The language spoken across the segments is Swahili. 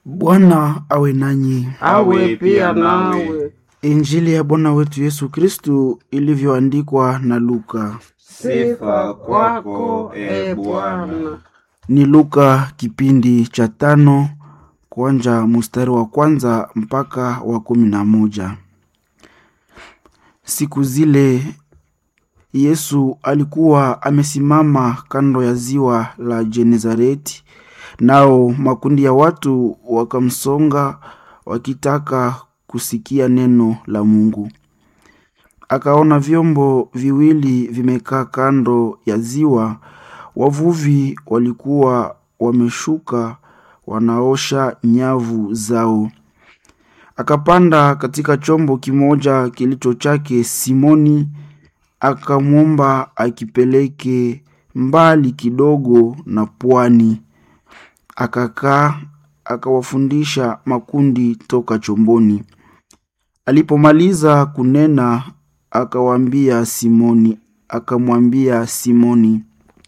Bwana awe nanyi. awe pia nawe. Injili ya Bwana wetu Yesu Kristu ilivyoandikwa na Luka. Sifa kwako e Bwana. Ni Luka kipindi cha tano kuanja mstari wa kwanza mpaka wa kumi na moja. Siku zile Yesu alikuwa amesimama kando ya ziwa la Genezareti, nao makundi ya watu wakamsonga wakitaka kusikia neno la Mungu. Akaona vyombo viwili vimekaa kando ya ziwa, wavuvi walikuwa wameshuka wanaosha nyavu zao. Akapanda katika chombo kimoja kilicho chake Simoni, akamwomba akipeleke mbali kidogo na pwani. Akakaa akawafundisha makundi toka chomboni. Alipomaliza kunena, akawaambia Simoni, akamwambia Simoni,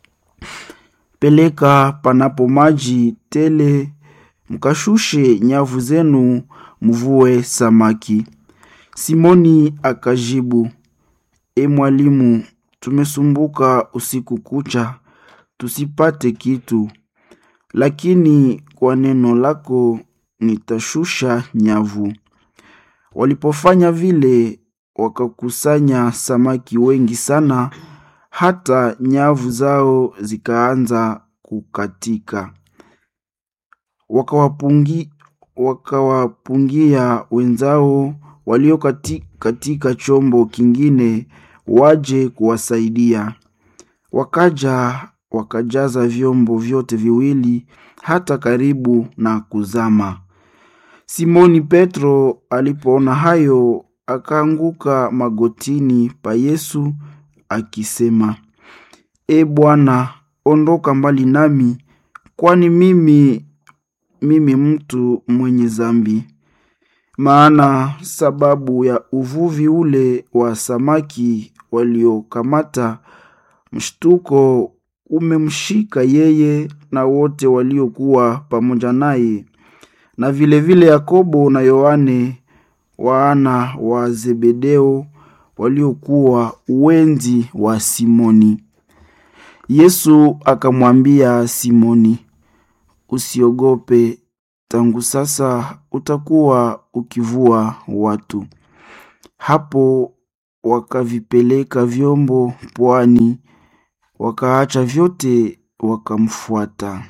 peleka panapo maji tele, mkashushe nyavu zenu, mvue samaki. Simoni akajibu, E mwalimu, tumesumbuka usiku kucha tusipate kitu, lakini kwa neno lako nitashusha nyavu. Walipofanya vile, wakakusanya samaki wengi sana, hata nyavu zao zikaanza kukatika. Wakawapungi, wakawapungia wenzao walio kati, katika chombo kingine waje kuwasaidia. Wakaja wakajaza vyombo vyote viwili hata karibu na kuzama. Simoni Petro alipoona hayo, akaanguka magotini pa Yesu akisema, E Bwana, ondoka mbali nami, kwani mimi mimi mtu mwenye zambi. Maana sababu ya uvuvi ule wa samaki waliokamata, mshtuko umemshika yeye na wote waliokuwa pamoja naye, na vilevile vile Yakobo na Yohane wana wa Zebedeo waliokuwa wenzi wa Simoni. Yesu akamwambia Simoni, usiogope, tangu sasa utakuwa ukivua watu. Hapo wakavipeleka vyombo pwani, wakaacha vyote wakamfuata.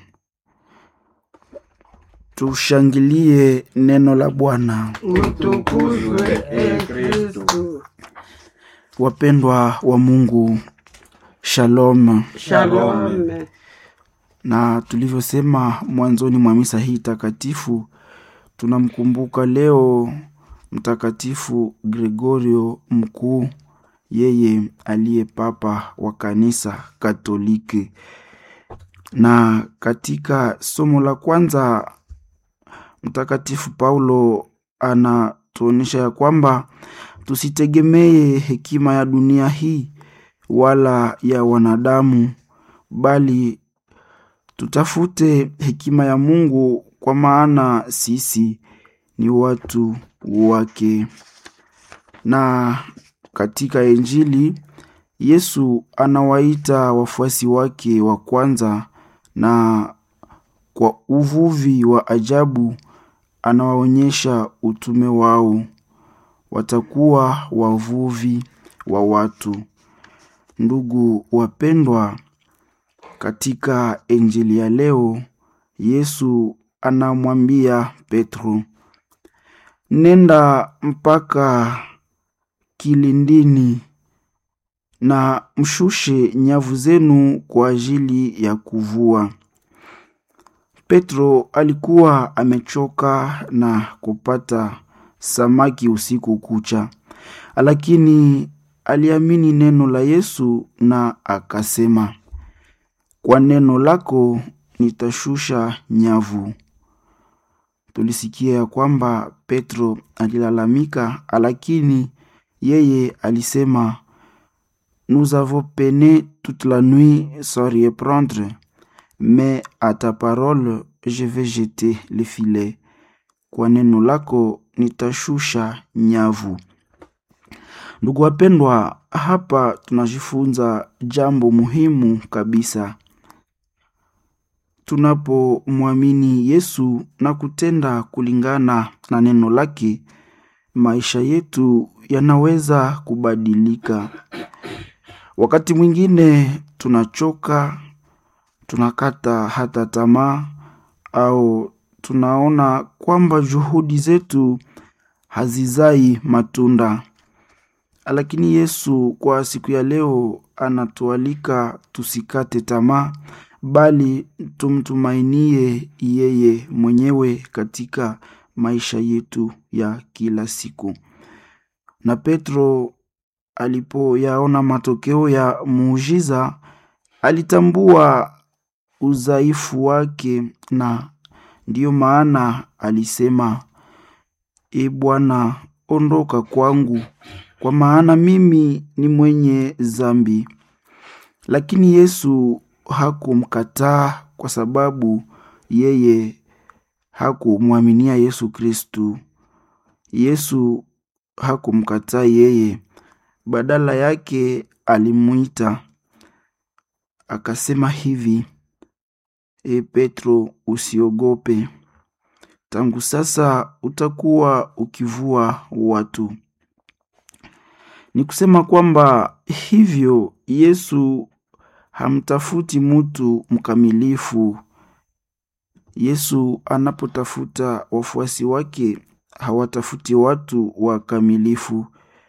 Tushangilie neno la Bwana. Utukuzwe e Kristu. Wapendwa wa Mungu, shalom. Shalome. Na tulivyosema mwanzoni mwa misa hii takatifu, tunamkumbuka leo Mtakatifu Gregorio Mkuu, yeye aliye papa wa kanisa Katoliki. Na katika somo la kwanza, Mtakatifu Paulo anatuonyesha ya kwamba tusitegemee hekima ya dunia hii wala ya wanadamu, bali tutafute hekima ya Mungu, kwa maana sisi ni watu wake. Na katika Injili Yesu anawaita wafuasi wake wa kwanza, na kwa uvuvi wa ajabu anawaonyesha utume wao. Watakuwa wavuvi wa watu. Ndugu wapendwa, katika Injili ya leo Yesu anamwambia Petro, nenda mpaka kilindini na mshushe nyavu zenu kwa ajili ya kuvua. Petro alikuwa amechoka na kupata samaki usiku kucha, lakini aliamini neno la Yesu na akasema, kwa neno lako nitashusha nyavu. Tulisikia ya kwamba Petro alilalamika, lakini yeye alisema nous avons peiné toute la nuit sans reprendre mais à ta parole je vais jeter le filet. kwa neno lako nitashusha nyavu. Ndugu wapendwa, hapa tunajifunza jambo muhimu kabisa. Tunapomwamini Yesu na kutenda kulingana na neno lake, maisha yetu yanaweza kubadilika. Wakati mwingine tunachoka, tunakata hata tamaa au tunaona kwamba juhudi zetu hazizai matunda. Lakini Yesu kwa siku ya leo anatualika tusikate tamaa, bali tumtumainie yeye mwenyewe katika maisha yetu ya kila siku. Na Petro alipoyaona matokeo ya muujiza, alitambua udhaifu wake, na ndiyo maana alisema, E Bwana, ondoka kwangu, kwa maana mimi ni mwenye dhambi. Lakini Yesu hakumkataa kwa sababu yeye hakumwaminia Yesu Kristu. Yesu hakumkataa yeye, badala yake alimwita akasema hivi, E Petro, usiogope, tangu sasa utakuwa ukivua watu. Ni kusema kwamba hivyo Yesu hamtafuti mtu mkamilifu. Yesu anapotafuta wafuasi wake hawatafuti watu wakamilifu,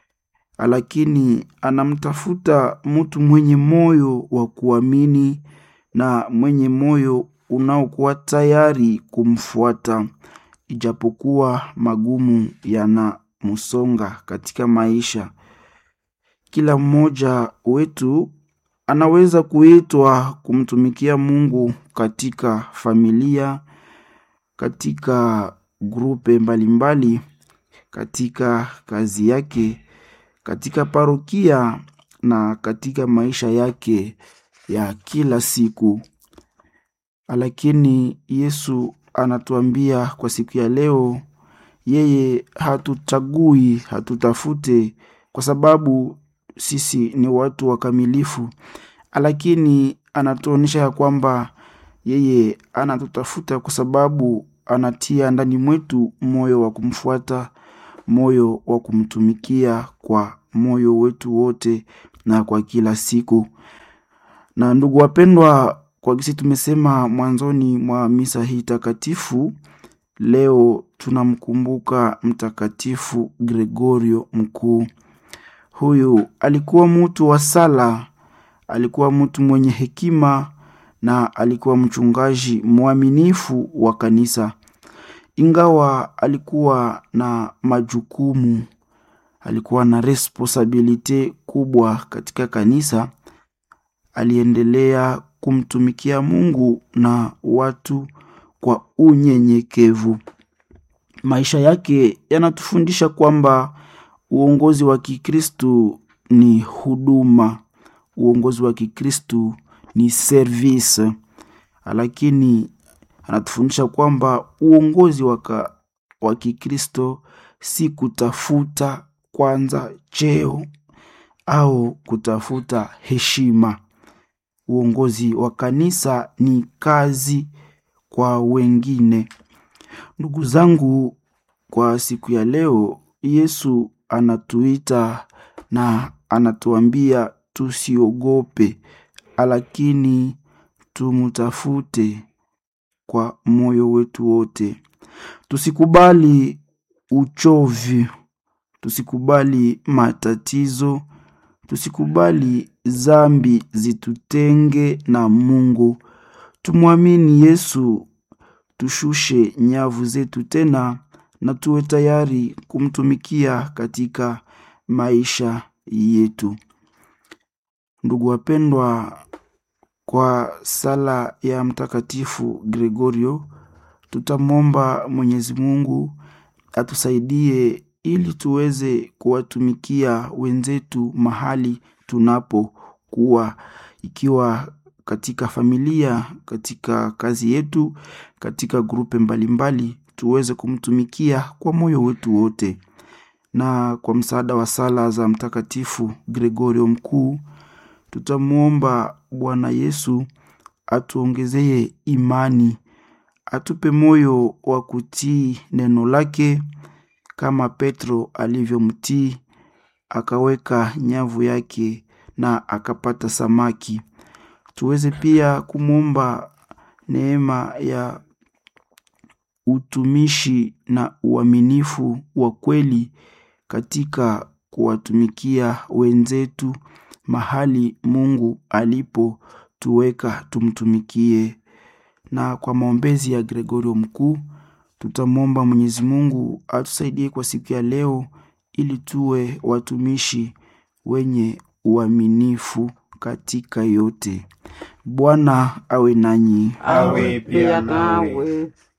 lakini anamtafuta mtu mwenye moyo wa kuamini na mwenye moyo unaokuwa tayari kumfuata, ijapokuwa magumu yanamsonga katika maisha. Kila mmoja wetu anaweza kuitwa kumtumikia Mungu katika familia, katika grupe mbalimbali, katika kazi yake, katika parokia na katika maisha yake ya kila siku. Lakini Yesu anatuambia kwa siku ya leo, yeye hatuchagui, hatutafute kwa sababu sisi ni watu wakamilifu, lakini anatuonyesha ya kwamba yeye anatutafuta kwa sababu anatia ndani mwetu moyo wa kumfuata, moyo wa kumtumikia kwa moyo wetu wote na kwa kila siku. Na ndugu wapendwa, kwa gisi tumesema mwanzoni mwa misa hii takatifu, leo tunamkumbuka Mtakatifu Gregorio Mkuu. Huyu alikuwa mtu wa sala, alikuwa mtu mwenye hekima na alikuwa mchungaji mwaminifu wa kanisa. Ingawa alikuwa na majukumu, alikuwa na responsabilite kubwa katika kanisa, aliendelea kumtumikia Mungu na watu kwa unyenyekevu. Maisha yake yanatufundisha kwamba uongozi wa Kikristu ni huduma, uongozi wa Kikristu ni service, lakini anatufundisha kwamba uongozi wa Kikristo si kutafuta kwanza cheo au kutafuta heshima. Uongozi wa kanisa ni kazi kwa wengine. Ndugu zangu, kwa siku ya leo, Yesu anatuita na anatuambia tusiogope, lakini tumutafute kwa moyo wetu wote. Tusikubali uchovu, tusikubali matatizo, tusikubali zambi zitutenge na Mungu. Tumwamini Yesu, tushushe nyavu zetu tena na tuwe tayari kumtumikia katika maisha yetu. Ndugu wapendwa, kwa sala ya Mtakatifu Gregorio tutamwomba Mwenyezi Mungu atusaidie ili tuweze kuwatumikia wenzetu mahali tunapokuwa, ikiwa katika familia, katika kazi yetu, katika grupe mbalimbali, tuweze kumtumikia kwa moyo wetu wote na kwa msaada wa sala za mtakatifu gregorio mkuu tutamwomba bwana yesu atuongezee imani atupe moyo wa kutii neno lake kama petro alivyomtii akaweka nyavu yake na akapata samaki tuweze pia kumwomba neema ya utumishi na uaminifu wa kweli katika kuwatumikia wenzetu mahali mungu alipotuweka tumtumikie na kwa maombezi ya gregorio mkuu tutamwomba mwenyezi mungu atusaidie kwa siku ya leo ili tuwe watumishi wenye uaminifu katika yote bwana awe nanyi awe pia nawe